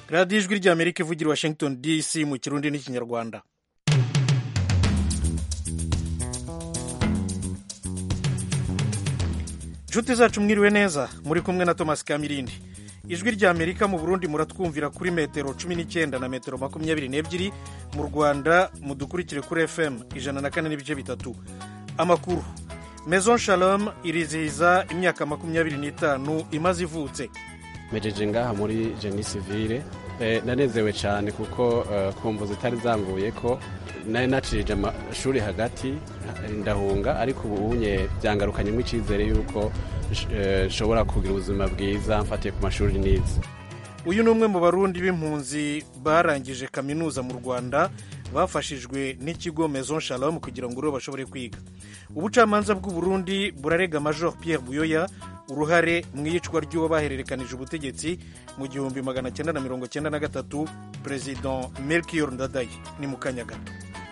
radiyo ijwi ry'amerika ivugira washington dc mu kirundi n'ikinyarwanda inshuti zacu mwiriwe neza muri kumwe na thomas kamirindi ijwi ry'amerika mu burundi muratwumvira kuri metero cumi n'icyenda na metero makumyabiri n'ebyiri mu rwanda mudukurikire kuri fm ijana na kane n'ibice bitatu amakuru maison shalom irizihiza imyaka makumyabiri n'itanu imaze ivutse mejeje ngaha muri jeni sivire nanezewe cyane kuko kumva zitari zanguye ko nari nacirije amashuri hagati ndahunga ariko ubu unye byangarukanyemo icyizere y'uko nshobora kugira ubuzima bwiza mfatiye ku mashuri nize uyu ni umwe mu barundi b'impunzi barangije kaminuza mu rwanda bafashijwe n'ikigo maison shalom kugira ngo uriho bashobore kwiga ubucamanza bw'uburundi burarega major pierre buyoya uruhare mu iyicwa ry'uwo bahererekanije ubutegetsi mu gihumbi magana cyenda na mirongo cyenda na gatatu perezida melchior ndadaye ni mu kanya gato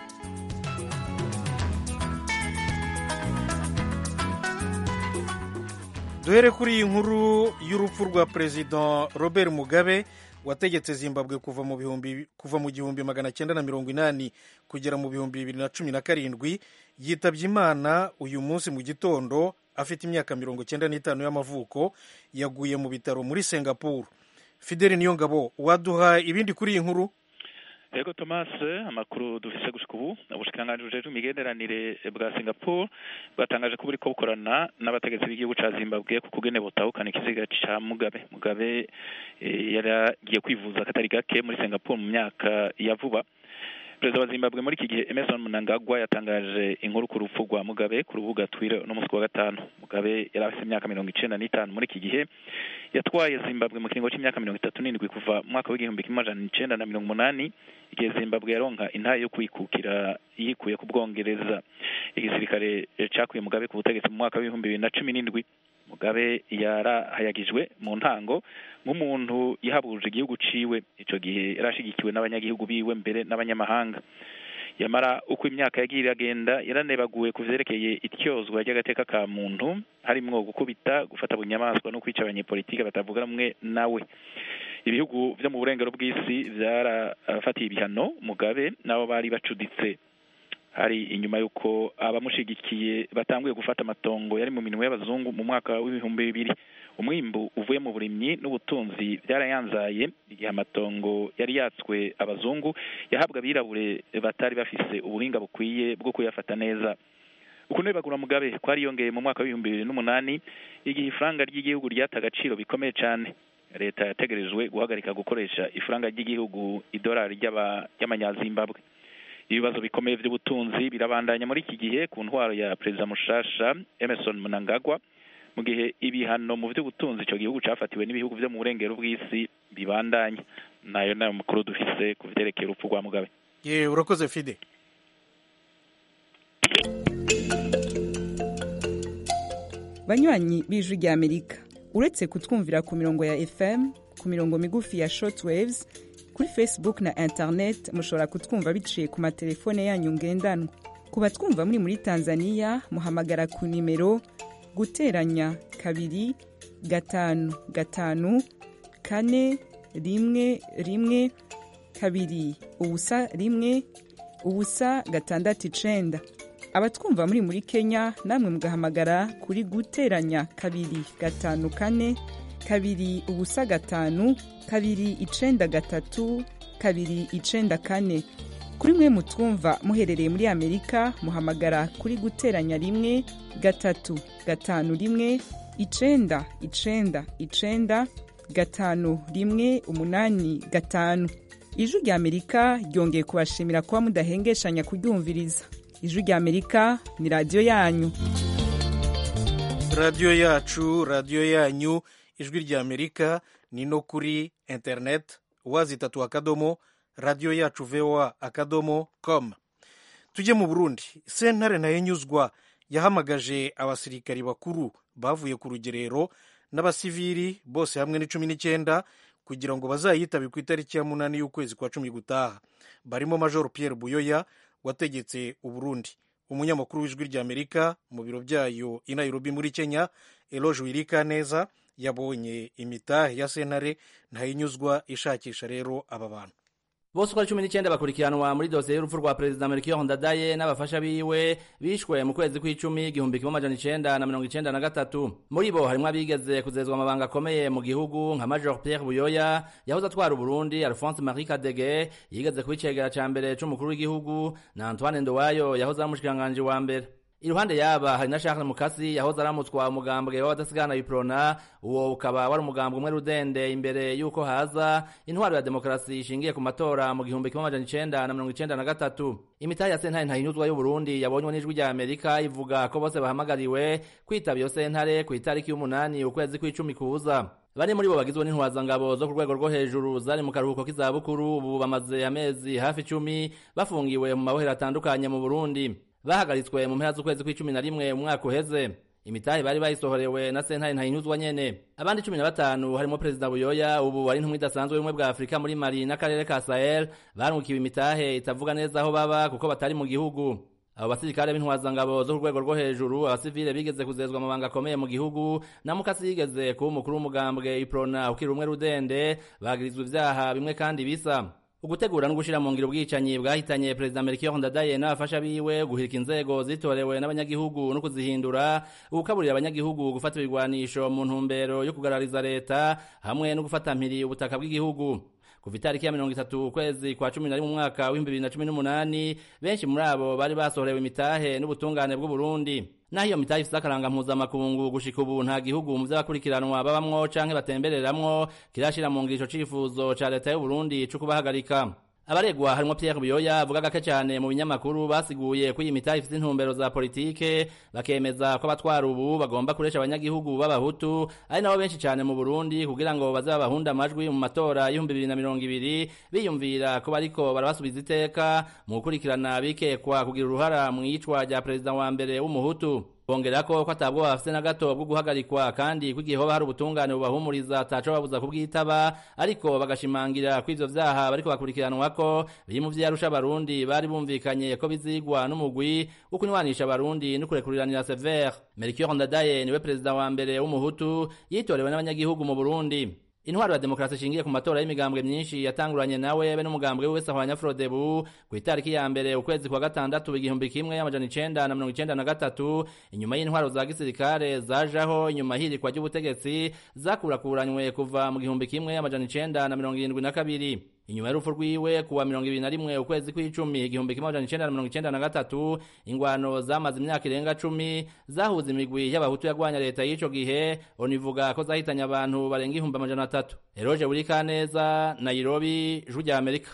duhere kuri iyi nkuru y'urupfu rwa perezida robert mugabe wategetse zimbabwe kuva mu bihumbi kuva mu gihumbi magana cyenda na mirongo inani kugera mu bihumbi bibiri na cumi na karindwi yitabye imana uyu munsi mu gitondo afite imyaka mirongo cyenda n'itanu y'amavuko yaguye mu bitaro muri singapore fideli niyo ngabo waduha ibindi kuri iyi nkuru yego thomas amakuru dufise gushika ubu ubushikiranganji bujejwe imigenderanire bwa singapore bwatangaje ko buriko bukorana n'abategetsi b'igihugu ca zimbabwe ku kugene butahukana ikiziga ca mugabe mugabe yari agiye kwivuza akatari gake muri singapore mu myaka ya vuba perezida wa zimbabwe muri iki gihe emerson mnangagwa yatangaje inkuru ku rupfu rwa mugabe ku rubuga twire n'umunsi wa gatanu mugabe yari afite imyaka mirongo icenda n'itanu muri iki gihe yatwaye zimbabwe mu kiringo c'imyaka mirongo itatu n'indwi kuva mu mwaka w'igihumbi kimwe amajana icenda na mirongo umunani igihe zimbabwe yaronka intahe yo kwikukira yikuye ku bwongereza igisirikare cakuye mugabe ku butegetsi mu mwaka w'ibihumbi bibiri na cumi n'indwi mugabe yarahayagijwe mu ntango nk'umuntu yahabuje igihugu ciwe ico gihe yarashigikiwe n'abanyagihugu biwe mbere n'abanyamahanga yamara uko imyaka yagiye iragenda yaranebaguwe ku vyerekeye ityozwa ry'agateka ka muntu harimwo gukubita gufata bunyamaswa no kwica abanyepolitike batavuga rumwe nawe ibihugu vyo mu burengero bw'isi vyarafatiye ibihano mugabe nabo bari bacuditse hari inyuma y'uko abamushigikiye batanguye gufata amatongo yari mu minwe y'abazungu mu mwaka w'ibihumbi bibiri umwimbu uvuye mu burimyi n'ubutunzi byarayanzaye igihe amatongo yari yatswe abazungu yahabwa abirabure batari bafise ubuhinga bukwiye bwo kuyafata neza ukuntu bagura mugabe kwariyongeye mu mwaka w'ibihumbi bibiri n'umunani igihe ifaranga ry'igihugu ryata agaciro bikomeye cyane leta yategerejwe guhagarika gukoresha ifaranga ry'igihugu idolari ry'amanyazimbabwe ibibazo bikomeye by'ubutunzi birabandanya muri iki gihe ku ntwaro ya perezida mushasha emerson mnangagwa mu gihe ibihano mu by'ubutunzi icyo gihugu cyafatiwe n'ibihugu byo mu burengero bw'isi bibandanya nayo nayo makuru dufise ku vyerekeye urupfu rwa mugabe ye urakoze fide banywanyi b'ijwi rya amerika uretse kutwumvira ku mirongo ya fm ku mirongo migufi ya shortwaves kuri facebook na internet mushobora kutwumva biciye ku matelefone yanyu ngendanwa ku batwumva muri muri tanzania muhamagara ku nimero guteranya kabiri gatanu gatanu kane rimwe rimwe kabiri ubusa rimwe ubusa gatandatu icenda abatwumva muri muri kenya namwe mugahamagara kuri guteranya kabiri gatanu kane kabiri ubusa gatanu kabiri icenda gatatu kabiri icenda kane kuri mwe mutwumva muherereye muri amerika muhamagara kuri guteranya rimwe gatatu gatanu rimwe icenda icenda icenda gatanu rimwe umunani gatanu ijwi rya amerika ryongeye kubashimira kuba mudahengeshanya kuryumviriza ijwi rya amerika ni radiyo yanyu radiyo yacu radiyo yanyu ijwi rya amerika ni no kuri interineti wazitatu akadomo radiyo yacu voa akadomo com tujye mu burundi sentare nayo nyuzwa yahamagaje abasirikari bakuru bavuye ku rugerero n'abasivili bose hamwe ni cumi n'icyenda kugira ngo bazayitabe ku itariki ya munani y'ukwezi kwa cumi gutaha barimo major pierre buyoya wategetse uburundi umunyamakuru w'ijwi rya amerika mu biro byayo i nairobi muri kenya eloge wirika neza yabonye imitahe ya sentare ntayinyuzwa ishakisha rero aba bantu bose uko ari cumi n'icyenda bakurikiranwa muri dosiye y'urupfu rwa perezida melchior ndadaye n'abafasha biwe bishwe mu kwezi kw'icumi igihumbi kimwe amajana icenda na mirongo icenda na gatatu muri bo harimwo abigeze kuzezwa amabanga akomeye mu gihugu nka major pierre buyoya yahoze atwara uburundi alphonse marie kadege yigeze kuba icegera ca mbere c'umukuru w'igihugu na antoine ndowayo yahoze ari umushikiranganji wa mbere iruhande yaba hari na Charles Mukasi yahoze aramutswa umugambwe w'abadasigana biprona uwo ukaba wari umugambwe umwe rudende imbere yuko haza intwaro ya demokarasi ishingiye ku matora mu gihumbi kimwe amajana icenda na mirongo icenda na gatatu imitahe ya sentare ntahinyuzwa y'uburundi yabonywe n'ijwi rya amerika ivuga ko bose bahamagariwe kwitaba iyo sentare ku itariki y'umunani ukwezi kw'icumi kuza bane muri bo bagizwe n'intwazangabo zo ku rwego rwo hejuru zari mu karuhuko k'izabukuru ubu bamaze amezi hafi icumi bafungiwe mu mabohero atandukanye mu burundi bahagaritswe mu mpera z'ukwezi kw'icumi na rimwe umwaka uheze imitahe bari bayisohorewe na sentare ntahinyuzwa nyene abandi cumi na batanu harimo perezida buyoya ubu ari intumwa idasanzwe y'ubumwe bwa afurika muri mali n'akarere ka sahel barungukiwe imitahe itavuga neza aho baba kuko batari mu gihugu abo basirikare b'intwazangabo zo ku rwego rwo hejuru abasivile bigeze kuzezwa amabanga akomeye mu gihugu na mukasi yigeze kuba umukuru w'umugambwe iprona ukiri rumwe rudende bagirizwa ivyaha bimwe kandi bisa ugutegura no gushira mu ngiro ubwicanyi bwahitanye perezida Melchior Ndadaye n'abafasha biwe guhirika inzego zitorewe n'abanyagihugu no kuzihindura ugukaburira abanyagihugu gufata ibigwanisho mu ntumbero yo kugarariza leta hamwe no gufata mpiri ubutaka bw'igihugu kuva itariki ya mirongo itatu ukwezi kwa cumi na rimwe umwaka w'ibihumbi bibiri na cumi n'umunani benshi muri abo bari basohorewe imitahe n'ubutungane bw'uburundi naho iyo mitahe ifise akaranga mpuzamakungu gushika ubu nta gihugu mu vy'abakurikiranwa babamwo canke batembereramwo kirashira mu ngiro ico cifuzo ca leta y'uburundi co kubahagarika abaregwa harimwo Pierre Buyoya avuga gake cyane mu binyamakuru basiguye ko iyi mitahe ifite intumbero za politike bakemeza ko abatwara ubu bagomba kuresha abanyagihugu b'abahutu ari nabo benshi cyane mu Burundi kugira ngo baze babahunda amajwi mu matora y'ibihumbi bibiri na mirongo ibiri biyumvira ko bariko barabasubiza iteka mu gukurikirana bikekwa kugira uruhara mu iyicwa rya perezida wa mbere w'umuhutu bongera ko ko atabwo bafise na gato bwo guhagarikwa kandi ko igihe hoba hari ubutungane bubahumuriza ataco babuza kubwitaba ariko bagashimangira ko ivyo vyaha bariko bakurikiranwa ko biri mu vyarusha abarundi bari bumvikanye ko bizigwa n'umugwi wo kunywanisha abarundi no kurekuriranira severe Melchior Ndadaye niwe perezida wa mbere w'umuhutu yitorewe n'abanyagihugu mu Burundi intwaro ya demokarasi ishingiye ku matora y'imigambwe myinshi yatanguranye nawe be n'umugambwe wese ahwanya frodebu ku itariki ya mbere ukwezi kwa gatandatu igihumbi kimwe amajana icenda na mirongo icenda na gatatu inyuma y'intwaro za gisirikare zajaho inyuma hirikwa ry'ubutegetsi zakurakuranywe kuva mu gihumbi kimwe amajana icenda na mirongo irindwi na kabiri inyuma y'urupfu rwiwe kuwa mirongo ibiri na rimwe ukwezi kw'icumi igihumbi kimwe amajana icenda na mirongo icenda na gatatu ingwano zamaze imyaka irenga cumi zahuza imigwi y'abahutu yagwanya leta y'ico gihe onivuga ko zahitanye abantu barenga ihumbi amajana atatu eroje buri kaneza nairobi ijwi rya amerika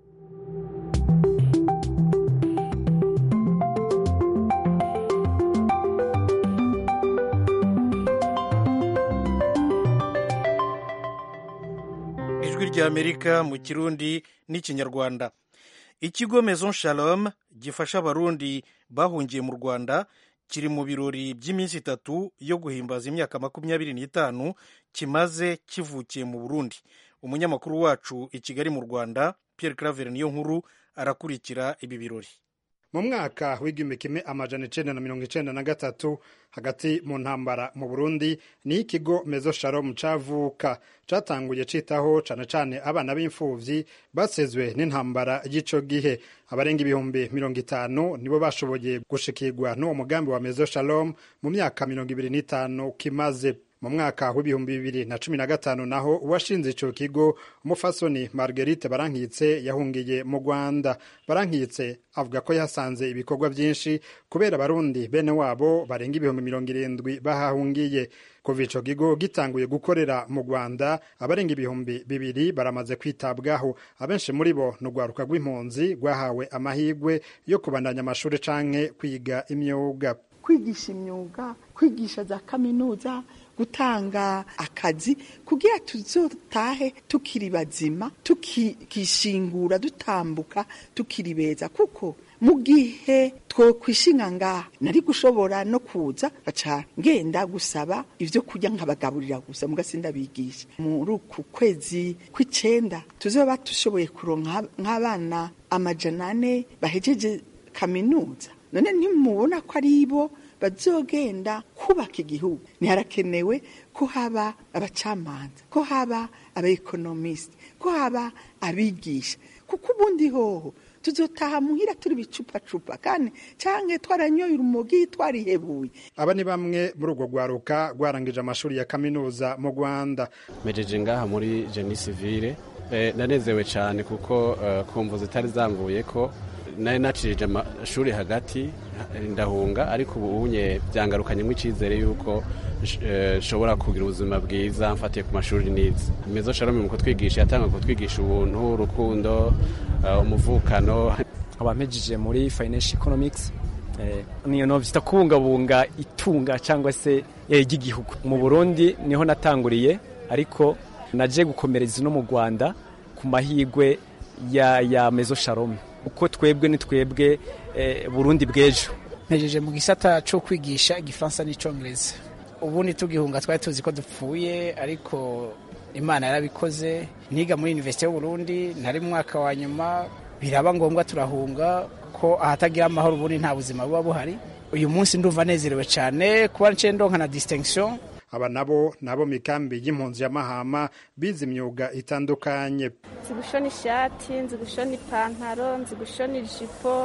ijwi rya amerika mu kirundi n'ikinyarwanda ikigo maison shalom gifasha abarundi bahungiye mu rwanda kiri mu birori by'iminsi itatu yo guhimbaza imyaka makumyabiri n'itanu kimaze kivukiye mu burundi umunyamakuru wacu i kigali mu rwanda pierre claver niyo nkuru arakurikira ibi birori mu mwaka w'igihumbi kimwe amajana icenda na mirongo icenda na gatatu hagati mu ntambara mu burundi ni ikigo mezo shalom cavuka catanguye citaho cane cane abana b'imfuvyi basezwe n'intambara y'ico gihe abarenga ibihumbi mirongo itanu nibo bashoboye gushikirwa n'uwo mugambi wa mezo shalom mu myaka mirongo ibiri n'itanu kimaze mu mwaka w'ibihumbi bibiri na cumi na gatanu naho uwashinze ico kigo umufasoni marguerite barankitse yahungiye mu rwanda barankitse avuga ko yasanze ibikorwa byinshi kubera abarundi bene wabo barenga ibihumbi mirongo irindwi bahahungiye kuva ico kigo gitanguye gukorera mu rwanda abarenga ibihumbi bibiri baramaze kwitabwaho abenshi muri bo ni urwaruka rw'impunzi rwahawe amahirwe yo kubandanya amashuri canke kwiga imyuga kwigisha imyuga kwigisha za kaminuza gutanga akazi kugira tuzotahe tukiri bazima tukishingura dutambuka tukiri beza kuko mu gihe twokwishinga ngaha nari gushobora no kuza baca ngenda gusaba ivyo kurya nkabagaburira gusa mugasinda bigisha muri uku kwezi kw'icenda tuzoba dushoboye kuronka nk'abana amajana ane bahejeje kaminuza none ntimubona ko ari bo bazogenda kubaka igihugu ntiharakenewe ko haba abacamanza ko haba abaekonomisite ko haba abigisha kuko ubundi hoho tuzotaha muhira turi bicupacupa kandi canke twaranyoye urumogi twarihebuye aba ni bamwe muri urwo rwaruka rwarangije amashuri ya kaminuza mu rwanda mejeje ngaha muri jeni sivire nanezewe cyane kuko kumva zitari zanguye ko nari nacirije amashuri hagati ndahunga ariko ubu unye byangarukanyemo icyizere y'uko nshobora kugira ubuzima bwiza mfatiye ku mashuri nize mezo shalom mu kutwigisha yatanga kutwigisha ubuntu urukundo umuvukano abamejije muri financial economics niyo novyita kubungabunga itunga cyangwa se ry'igihugu mu burundi niho natanguriye ariko naje gukomereza no mu rwanda ku mahigwe ya, ya mezo shalom uko twebwe ni twebwe burundi bw'ejo mpejeje mu gisata cyo kwigisha igifaransa n'icyongereza ubundi tugihunga twari tuzi ko dupfuye ariko imana yarabikoze niga muri univerisite y'uburundi ntari mu mwaka wa nyuma biraba ngombwa turahunga ko ahatagira amahoro ubundi nta buzima buba buhari uyu munsi ndumva nezerewe cyane kuba nce ndonka na distinction aba nabo nabo mikambi y'impunzi ya mahama bize imyuga itandukanye nzi gushona ishati nzi gushona ipantaro nzi gushona ijipo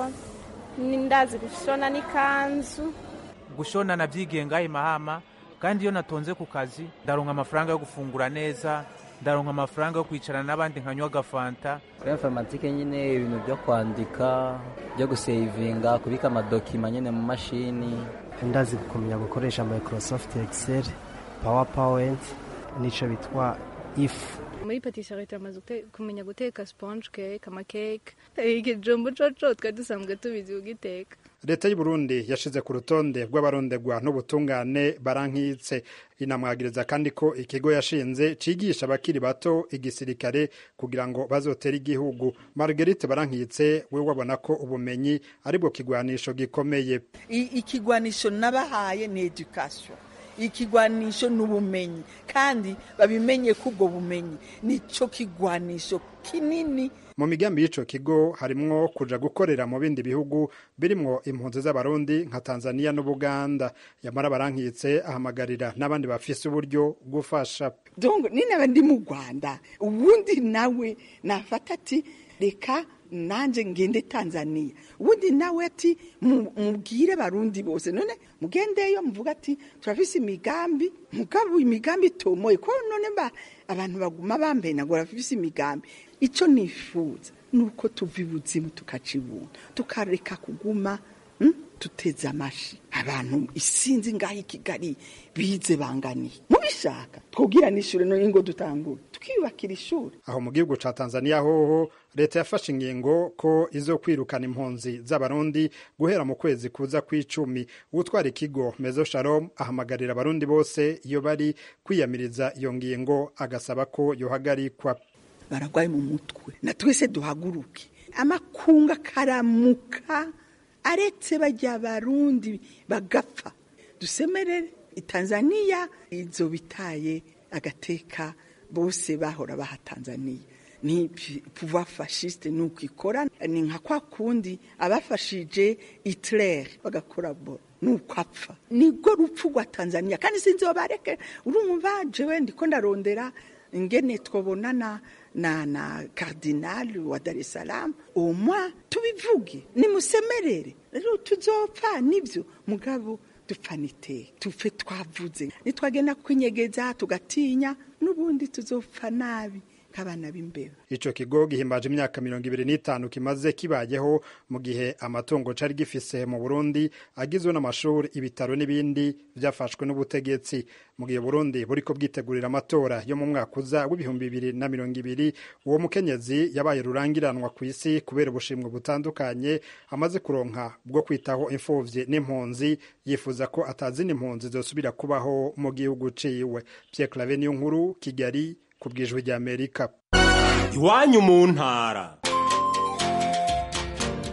ndazi gushona n'ikanzu gushona nabyigenga imahama kandi iyo natonze ku kazi ndaronka amafaranga yo gufungura neza ndaronka amafaranga yo kwicarana n'abandi nkanywa agafanta kuri informatike nyine ibintu byo kwandika byo gusevinga kubika amadokima nyine mu mashini ndazi kumenya gukoresha microsoft excel powerpoint n'icyo bitwa ifu muri patisserie turamaze kumenya guteka sponge cake amakeke ikijumbu coco twari dusanzwe tubizi kugiteka leta y'u Burundi yashize ku rutonde rw'abarondegwa n'ubutungane barankitse inamwagiriza kandi ko ikigo yashinze cigisha abakiri bato igisirikare kugira ngo bazotere igihugu Marguerite barankitse we wabona ko ubumenyi ari bwo kigwanisho gikomeye ikigwanisho nabahaye ni education ikigwanisho ni ubumenyi kandi babimenye ko ubwo bumenyi nicyo kigwanisho kinini mu migambi y'ico kigo harimwo kuja gukorera mu bindi bihugu birimwo impunzi z'abarundi nka Tanzania n'Ubuganda yamara barankitse ahamagarira n'abandi bafise uburyo gufasha donc ni n'abandi mu Rwanda ubundi nawe nafata ati reka nanje ngende Tanzania ubundi nawe ati mubwire barundi bose none mugendeyo muvuga ati turafise imigambi mugabo imigambi itomoye ko none ba abantu baguma bambaye nagora bafise imigambi ico nifuza nuko tuva ibuzimu tukacibuna tukareka kuguma hmm? tuteze amashi abantu isinzi ngaho i Kigali bize banganiye mubishaka twubwira n'ishure no ingo dutangura tukiyubakira ishuri aho mu gihugu ca Tanzania hoho leta yafashe ingingo ko izo kwirukana impunzi z'abarundi guhera mu kwezi kuza kw'icumi utwara ikigo Mezo Shalom ahamagarira abarundi bose iyo bari kwiyamiriza iyo ngingo agasaba ko yohagarikwa baragwaye mu mutwe na twese duhaguruke amakunga karamuka aretse bajya barundi bagapfa dusemerere Tanzania izo bitaye agateka bose bahora baha Tanzania ni pouvoir fasciste nuko ikora ni nka kwa kundi abafashije Hitler bagakora bo nuko apfa nibwo rupfu rwa Tanzania kandi sinzi bareke urumva jewe ndiko ndarondera ingene twobonana na na cardinal wa Dar es Salaam umwa tubivuge nimusemerere rero tuzopfa nivyo mugabo dupfanite tufe twavuze nitwagenda kwinyegeza tugatinya n'ubundi tuzopfa nabi nk'abana b'imbeba ico kigo gihimbaje imyaka mirongo ibiri n'itanu kimaze kibayeho mu gihe amatungo cari gifise mu Burundi agizwe n'amashuri ibitaro n'ibindi vyafashwe n'ubutegetsi mu gihe Burundi buriko bwitegurira amatora yo mu mwaka uza w'ibihumbi bibiri na mirongo ibiri uwo mukenyezi yabaye rurangiranwa ku isi kubera ubushimwe butandukanye amaze kuronka bwo kwitaho imfuvyi n'impunzi yifuza ko atazina impunzi zosubira kubaho mu gihugu ciwe Pierre Claver niyo nkuru Kigali ku bwijwi ry'Amerika iwanyu mu ntara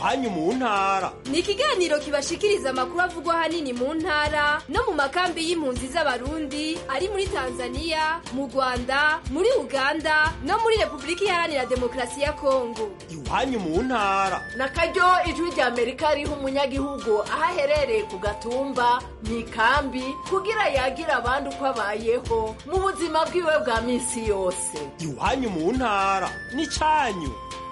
iwanyu mu ntara ni ikiganiro kibashikiriza amakuru avugwa ahanini mu ntara no mu makambi y'impunzi z'abarundi ari muri tanzania mu rwanda muri uganda no muri repubulika iharanira demokarasi ya kongo iwanyu mu ntara na karyo ijwi rya amerika riha umunyagihugu aho aherereye ku gatumba mu ikambi kugira yagira abandi uko abayeho mu buzima bwiwe bwa minsi yose iwanyu mu ntara n'icyanyu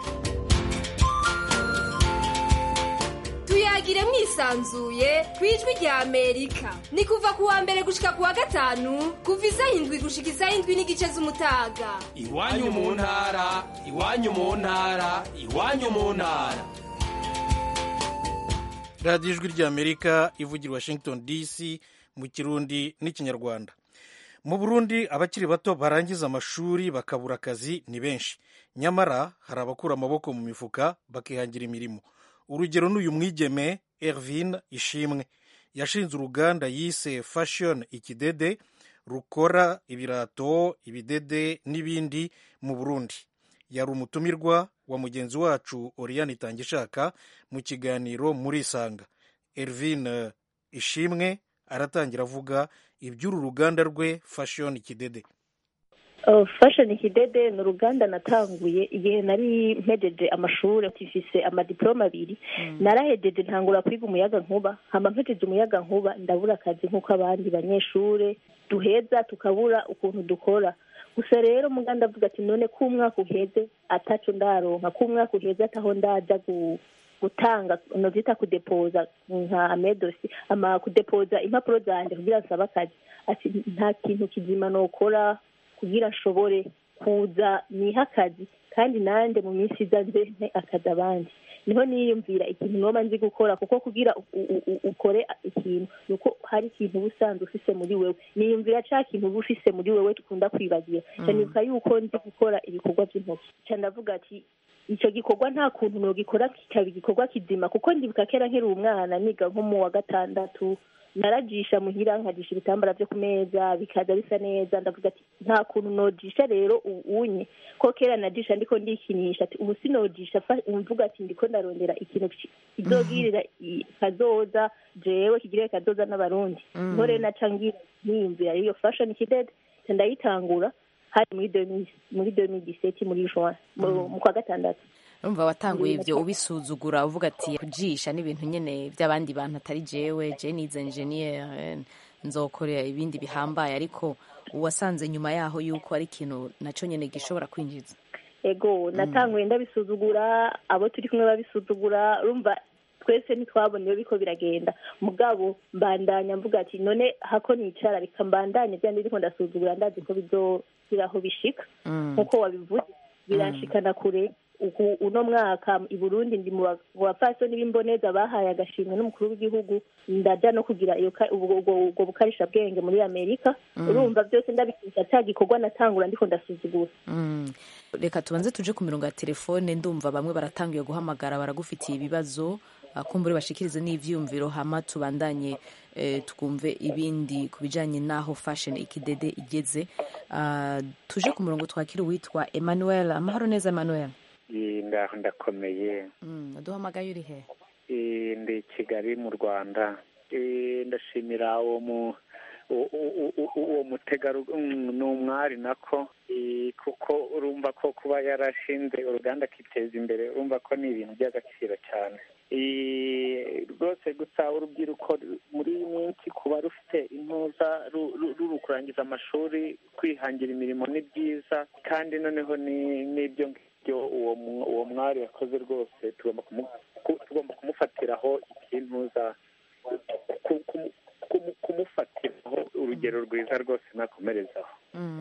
tuyagire mwisanzuye ku ijwi rya amerika ni kuva ku wa mbere gushika ku wa gatanu kuva isaha indwi gushika isaha indwi n'igice z'umutaga iwanyu mu ntara iwanyu mu ntara iwanyu mu ntara radiyo ijwi rya amerika ivugira washington dc mu kirundi n'ikinyarwanda mu burundi abakiri bato barangiza amashuri bakabura akazi ni benshi nyamara hari abakura amaboko mu mifuka bakihangira imirimo urugero ni uyu mwigeme ervin ishimwe yashinze uruganda yise fashion ikidede rukora ibirato ibidede n'ibindi mu burundi yari umutumirwa wa mugenzi wacu oriyani itangishaka mu kiganiro muri isanga ervin ishimwe aratangira avuga iby'uru ruganda rwe fashion ikidede fashion ikidede ni uruganda natanguye igihe nari mpejeje amashuri tifise amadiploma abiri narahejeje ntangura kwiga umuyaga nkuba hama mpejeje umuyaga nkuba ndabura akazi nk'uko abandi banyeshuri duheza tukabura ukuntu dukora gusa rero muganda avuga ati none ko umwaka uheze ataco ndaronka ko umwaka uheze ataho ndaja gutanga nozita kudepoza nka amedosi ama kudepoza impapuro zanje kugira nsaba akazi ati nta kintu kizima nokora kugira nshobore kuza niha akazi kandi nanjye mu minsi iza nze nte akazi abandi niho niyumvira ikintu noba nzi gukora kuko kugira ukore ikintu ni uko hari ikintu uba usanzwe ufise muri wewe niyumvira ca kintu uba ufise muri wewe tukunda kwibagira cyanibuka yuko nzi gukora ibikorwa by'intoki ca ndavuga ati icyo gikorwa nta kuntu nogikora kikaba igikorwa kizima kuko ndibuka kera nkiri umwana niga nko mu wa gatandatu narajisha muhira nkajisha ibitambara byo ku meza bikaza bisa neza ndavuga ati nta kuntu nojisha rero unye ko kera najisha ndiko ndikinisha ati ubu sinojisha mvuga ati ndiko ndarondera ikintu kizogirira kazoza jewe kigirire kazoza n'abarundi niho rero naca ngira niyumvira iyo fashion kidede ndayitangura hari muri muri 2017 muri juin mu kwa gatandatu urumva watanguye ibyo ubisuzugura uvuga ati kujisha n'ibintu nyine by'abandi bantu atari jewe je nize engineer nzokorera ibindi bihambaye ariko wasanze nyuma yaho yuko ari ikintu nacyo nyine gishobora kwinjiza ego natanguye ndabisuzugura abo turi kumwe babisuzugura urumva twese ntitwabona biko biragenda mugabo mbandanya mvuga ati none hako nicara reka mbandanye bya ndiko ndasuzugura ndazi ko bizogira aho bishika nkuko wabivuze biranshikana kure uno mwaka i burundi ndi mu bapfasoni b'imboneza bahaye agashimwe n'umukuru w'igihugu ndaja no kugira ubwo bukarisha bwenge muri amerika urumva byose ndabikisha cya gikorwa natangura ndiko ndasuzugura reka tubanze tuje ku mirongo ya telefone ndumva bamwe baratangiye guhamagara baragufitiye ibibazo kumbure bashikirize n'ivyumviro hama tubandanye twumve ibindi ku bijanye n'aho fashion ikidede igeze tuje ku murongo twakira uwitwa emmanuel amahoro neza emmanuel ngaho ndakomeye duhamagaye uri he ndi kigali mu rwanda ndashimira uwo mu uwo mutegarugori ni umwari nako kuko urumva ko kuba yarashinze uruganda akiteza imbere urumva ko ni ibintu by'agaciro cyane rwose gusa urubyiruko muri iyi minsi kuba rufite intuza ruri kurangiza amashuri kwihangira imirimo ni byiza kandi noneho n'ibyo ngibyo uwo mwari yakoze rwose tugomba kumufatiraho ikintuza kumufatiraho urugero rwiza rwose nakomerezaho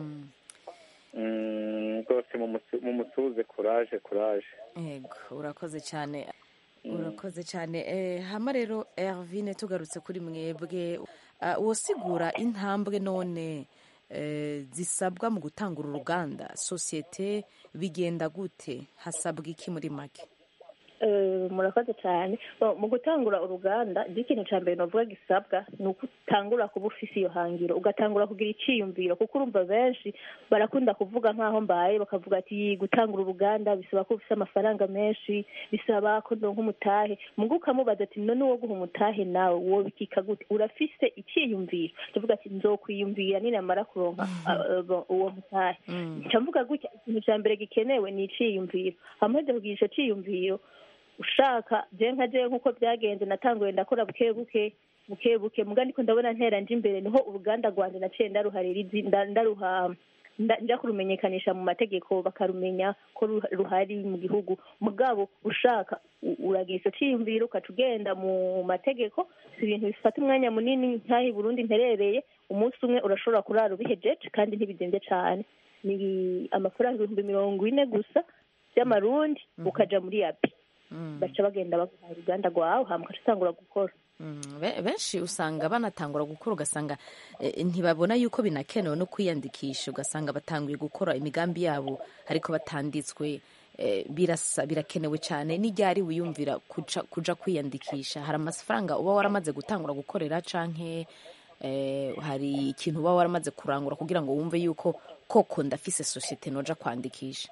rwose mumusuhuze kuraje kuraje yego urakoze cyane urakoze cyane hama rero ervine tugarutse kuri mwebwe wosigura intambwe none zisabwa mu gutangura uruganda sosiyete bigenda gute hasabwa iki muri make Eh, murakoze cyane Bo, mu gutangura uruganda ikintu cya mbere navuga gisabwa ni uko utangura kuba ufise iyo hangiro ugatangura kugira icyiyumviro kuko urumva benshi barakunda kuvuga nk'aho mbaye bakavuga ati gutangura uruganda bisaba ko ufise amafaranga menshi bisaba ko ndonka umutahe mugo ukamubaza ati none uwo guha umutahe nawe wowe bikika gute urafise icyiyumviro ndavuga ati nzokwiyumvira ninamara kuronka ah, ah, uwo mutahe nca mvuga gutya ikintu cya mbere gikenewe ni iciyumviro hamaze kugira ico ciyumviro ushaka je nka je nk'uko byagenze natanguye ndakora buke buke buke buke muga ndiko ndabona ntera nje imbere niho uruganda rwanje naciye ndaruharira izi nda- ndaruha nda- nja kurumenyekanisha mu mategeko bakarumenya ko ru- ruhari mu gihugu mugabo ushaka u- uragira ico ciyumviro ukaca ugenda mu mategeko si ibintu bifata umwanya munini nk'aho i burundi nterereye umunsi umwe urashobora kurara ubihejeje kandi ntibizimvye cane ni amafaranga ibihumbi mirongo ine gusa by'amarundi ukaja muri yapi baca bagenda baguha uruganda rwawe hama ukaca utangura gukora Be- benshi usanga banatangura gukora ugasanga eh, ntibabona yuko binakenewe no kwiyandikisha ugasanga batanguye gukora imigambi yabo ariko batanditswe eh, birasa birakenewe cyane n'iryari wiyumvira kuja, kuja kwiyandikisha hari amafaranga uba waramaze gutangura gukorera canke eh, hari ikintu uba waramaze kurangura kugira ngo wumve yuko koko ndafise sosiyete noja kwandikisha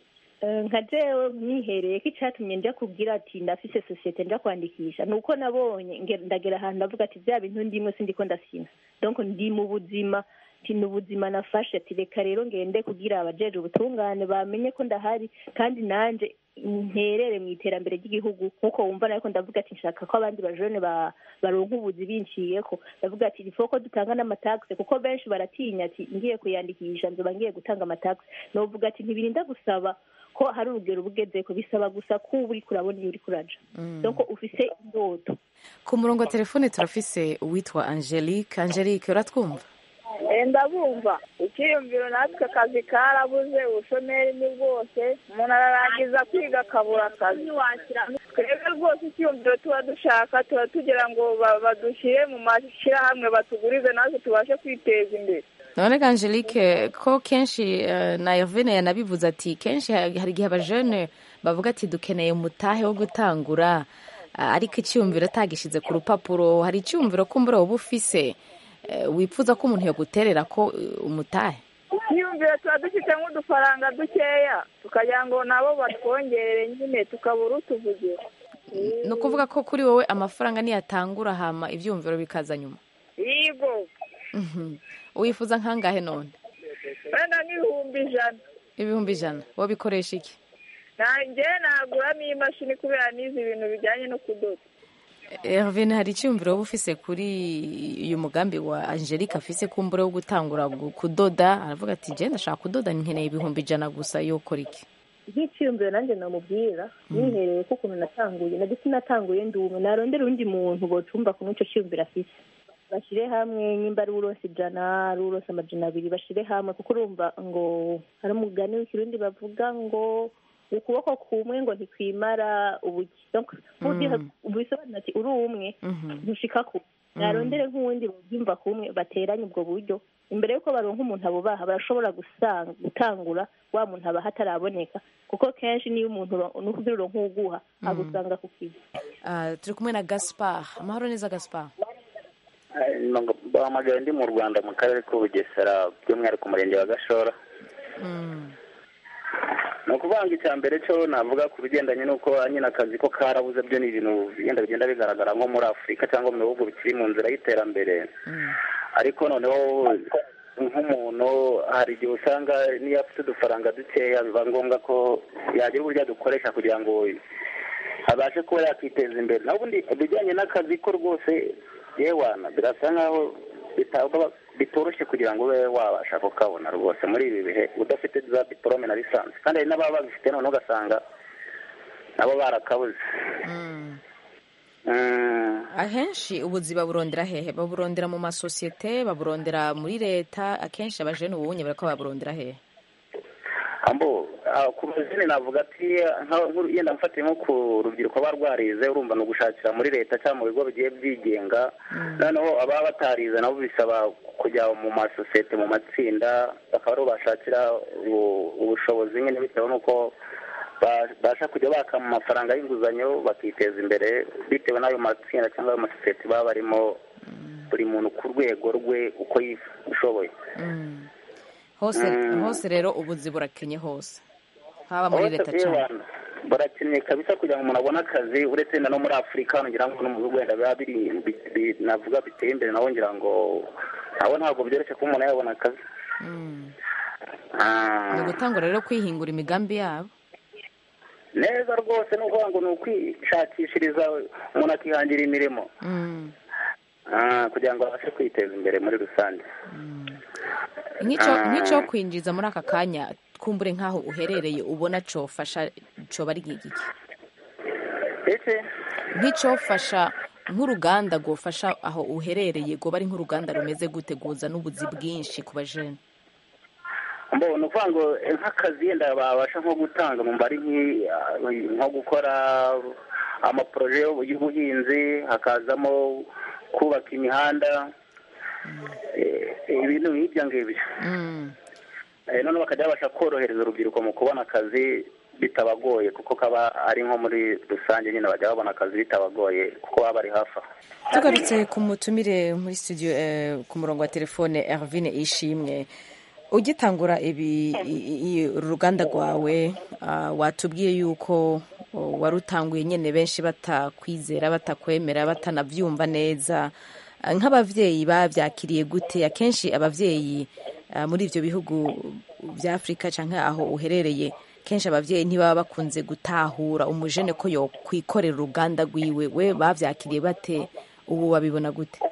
Eh, nka jewe mwihereye ko icyatumye nja kubwira ati ndafise sosiyete nja kwandikisha ni uko nabonye nge- ndagera ahantu ndavuga ati bya bintu ndimwe sindiko ndasina donc ndi mu buzima ti ni ubuzima nafashe ati reka rero ngende kugira abajeje ubutungane bamenye ko ndahari kandi nanje nterere mu iterambere ry'igihugu nk'uko wumva nariko ndavuga ati nshaka ko abandi bajone ba- baronka ubuzi binciyeko ndavuga ati ifo ko dutanga n'amatagisi kuko benshi baratinya ati ngiye kuyandikisha nzoba ngiye gutanga amatagisi novuga ati ntibirinda gusaba ko hari urugero bugezeko bisaba gusa ko uba uriko urabona iyo uriko uraja donc ufise indoto ku murongo wa telefone turafise uwitwa angelique angelique uratwumva ndabumva icyiyumviro natwe akazi karabuze ubushomeri ni bwose umuntu ararangiza kwiga akabura akazi twebwe rwose icyiyumviro tuba dushaka tuba tugira ngo ba- badushyire mu mashyirahamwe batugurize natwe tubashe kwiteza imbere none ga angelique ko kenshi eh, na Yovene yanabivuze ati kenshi ha- hari igihe abajene bavuga ati dukeneye umutahe wo gutangura ah, ariko icyumviro atagishize ku rupapuro hari icyumviro kumbura woba ufise eh, wifuza ko umuntu yoguterera ko eh, umutahe icyiyumviro tuba dufite nk'udufaranga dukeya tukagira ngo nabo batwongerere nyine tukabura utuvugira ni ukuvuga ko kuri wowe amafaranga niyatangura hama ibyumviro bikaza nyuma yego Mhm. wifuza nkangahe none wenda nk'ibihumbi ijana ibihumbi ijana wabikoresha iki nanjye naguramo iyi mashini kubera nize ibintu bijyanye no kudoda Hervin hari icyumviro wowe ufise kuri uyu mugambi wa Angelique afise kumbure wo gutangura gu- kudoda aravuga ati je ndashaka kudoda nkeneye ibihumbi ijana gusa yokora iki nk'iciyumviro nanjye namubwira nihereye ko ukuntu natanguye na ndetse natanguye ndi umwe narondera undi muntu bocumva ku n'icyo ciyumviro afise bashyire hamwe nimba ari uronse ijana ari uronse amajana abiri bashyire hamwe kuko urumva ngo hari umugani w'ikirundi bavuga ngo ukuboko kumwe ngo ntikwimara ubuki Donc, ugiye- bisobanura ati uri umwe ntushika ku narondere nk'uwundi babyumva kumwe bateranye ubwo buryo imbere y'uko baronka umuntu abo baha barashobora gusanga gutangura wa muntu aba hataraboneka kuko kenshi niyo umuntu uro- nukugira uronka uwuguha agusanga ku kizi Ah, turi kumwe na Gaspard amahoro neza Gaspard bahamagaye ndi mu rwanda mu karere k'ubugesera by'umwihariko umurenge wa gashora ni ukuvuga ngo icya mbere cyo navuga ku bigendanye n'uko nyine akazi ko karabuze byo ni ibintu bigenda bigenda bigaragara nko muri afurika cyangwa mu bihugu bikiri mu nzira y'iterambere ariko noneho nk'umuntu hari igihe usanga niyo afite udufaranga dukeya biba ngombwa ko yagira uburyo adukoresha kugira ngo abashe kuba yakiteza imbere naho ubundi ibijyanye n'akazi ko rwose yewana birasa nkaho bitaba- bitoroshye kugira ngo ube wabasha kukabona rwose muri ibi bihe udafite za diporome na lisansi kandi hari n'ababa babifite noneho ugasanga nabo barakabuze Mm. ahenshi ubuzi baburondera hehe baburondera mu masosiyete baburondera muri leta akenshi abajene ubunye bariko baburondera hehe ambo ah, ku bazini navuga ati nka- nk'uru- yenda mfatiye nko ku rubyiruko rwaba rwarize urumva ni ugushakira muri leta cyangwa mu bigo bigiye byigenga noneho ababa batarize nabo bisaba kujya mu masosiyete mu matsinda bakaba ariho bashakira ubu- ubushobozi nyine bitewe n'uko babasha kujya baka mu mafaranga y'inguzanyo bakiteza imbere bitewe n'ayo matsinda cyangwa ayo masosiyete baba barimo buri muntu ku rwego rwe uko yishoboye hose Mm. hose rero ubuzi burakenye hose haba muri Hose leta kuri cyane abantu barakeneye kabisa kugira ngo umuntu abone akazi uretse na no muri afurika hano ngira ngo no mu bihugu wenda biba biri bi- bi- navuga biteye imbere nabo ngira ngo nabo ntabwo byoroshye kuba umuntu yabona akazi Mm. Ah. ni ugutangura rero kwihingura imigambi yabo neza rwose ni ukuvuga ngo ni ukwishakishiriza umuntu akihangira imirimo Mm. Ah, kugira ngo abashe kwiteza imbere muri rusange nk'icyo Ah. nk'icyo kwinjiza muri aka kanya kumbure nk'aho uherereye ubona cofasha coba ari iki nk'icyofasha nk'uruganda rwofasha aho uherereye rwoba ari nk'uruganda rumeze gute guza n'ubuzi bwinshi ku bajene mbo ni ukuvuga ngo eh, nk'akazi yenda babasha nko gutanga mu mbari nk'i- ah, nko gukora amaporoje y'ubuhinzi hakazamo kubaka imihanda eh, ibintu nk'ibyo ngibyo Eh, noneho bakajya babasha korohereza urubyiruko mu kubona akazi bitabagoye kuko kaba ari nko muri rusange nyine bajya babona akazi bitabagoye kuko baba bari hafi aho tugarutse ku mutumire muri studio eh, ku murongo wa telefone Ervine Ishimwe ugitangura ibi i- i- uru ruganda rwawe ah, watubwiye yuko oh, warutanguye nyine benshi batakwizera batakwemera batanabyumva neza Ah, nk'abavyeyi bavyakiriye gute akenshi abavyeyi ah, muri ivyo bihugu vya afurika canke aho uherereye kenshi abavyeyi ntibaba bakunze gutahura umujene ko yokwikorera uruganda rwiwe we bavyakiriye bate ubu babibona gute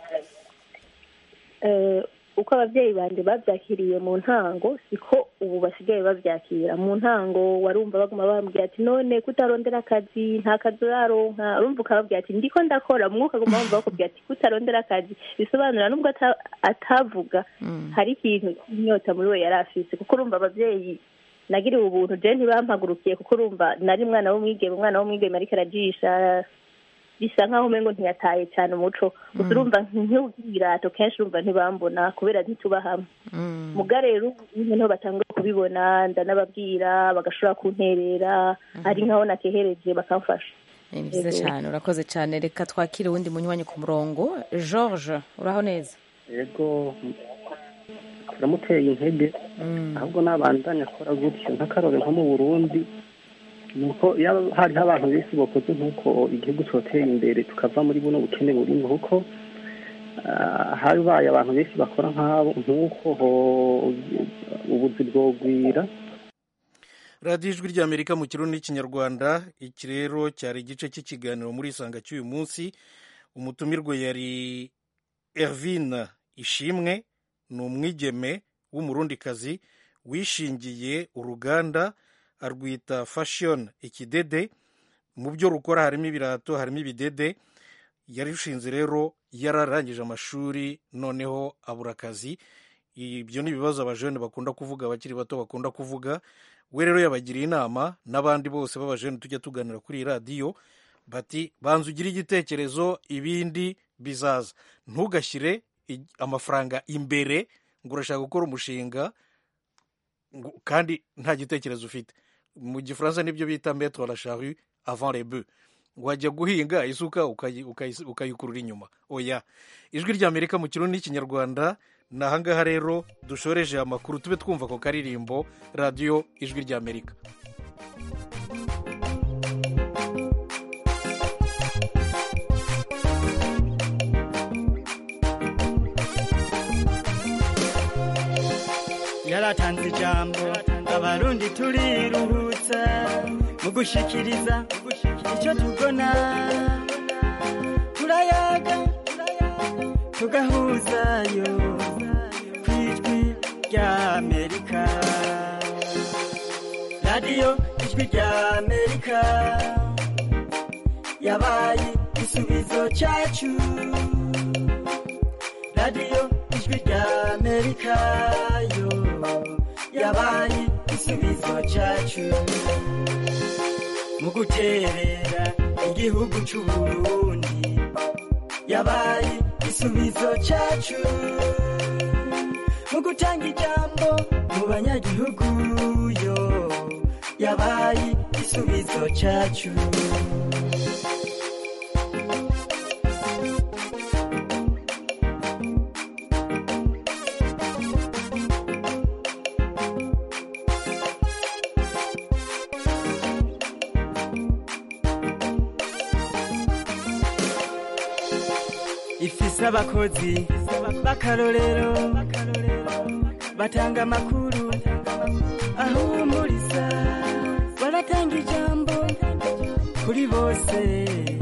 Eh, uko ababyeyi banje babyakiriye mu ntango siko ubu basigaye babyakira mu ntango warumva baguma bambwira ati none kutarondera akazi nta kazi uraronka urumva ukababwira ati ndiko ndakora umwuka aguma wumva bakubwira ati kutarondera akazi bisobanura nubwo ata- atavuga hari ikintu inyota muri we yari afise kuko urumva ababyeyi nagiriwe ubuntu je ntibampagurukiye kuko urumva nari umwana w'umwigeme umwana w'umwigeme ariko arajisha bisa nkaho umengo ntiyataye cyane umuco gusa urumva nk'ibirato kenshi urumva ntibambona kubera ntituba hamwe muga rero ubu niho batanguye kubibona ndanababwira bagashobora kunterera ari nkaho nakehereje bakamfasha ni byiza Yego. cyane urakoze cyane reka twakire uwundi munywanyi ku murongo george uraho neza yego turamuteye intege ahubwo n'abandanya akora gutyo nk'akarore nko mu burundi ni uko iyo hariho abantu benshi bakoze nk'uko igihugu cyotera imbere tukava muri buno bukene burimo kuko ah, habaye abantu benshi bakora nk'abo nk'uko ho- ubuzi bwogwira radiyo ijwi ry'amerika mu kirundi n'ikinyarwanda iki rero cyari igice cy'ikiganiro muri isanga cy'uyu munsi umutumirwe yari ervine ishimwe ni umwigeme w'umurundikazi wishingiye uruganda arwita fashion ikidede mu byo rukora harimo ibirato harimo ibidede yarushinze rero yararangije amashuri noneho abura akazi ibyo ni ibibazo abajene bakunda kuvuga abakiri bato bakunda kuvuga we rero yabagiriye inama n'abandi bose b'abajene tujya tuganira kuri iyi radiyo bati banza ugire igitekerezo ibindi bizaza ntugashyire i- amafaranga imbere ngo urashaka gukora umushinga ngo- kandi nta gitekerezo ufite mu gifaransa nibyo bita metro la charrue avant les bœufs wajya guhinga isuka ukayi- ukayi- ukayikurura inyuma oya ijwi ry'amerika mu kirundi n'ikinyarwanda ni ahangaha rero dushoreje amakuru tube twumva ako karirimbo radiyo ijwi ry'amerika yaratanze ijambo abarundi turiruhutsa mu gushikiriza icyo tubona turayaga tugahuzayo ku ijwi ry'amerika radiyo ijwi ry'amerika yabaye igisubizo cyacu radiyo ijwi ry'amerika yo yabaye igisubizo cyacu mu guterera igihugu cy'u Burundi yabaye igisubizo cyacu mu gutanga ijambo mu banyagihugu yo yabaye igisubizo igisubizo cyacu ifise abakozi b'akarorero batanga amakuru ahumuriza baratanga ijambo kuri bose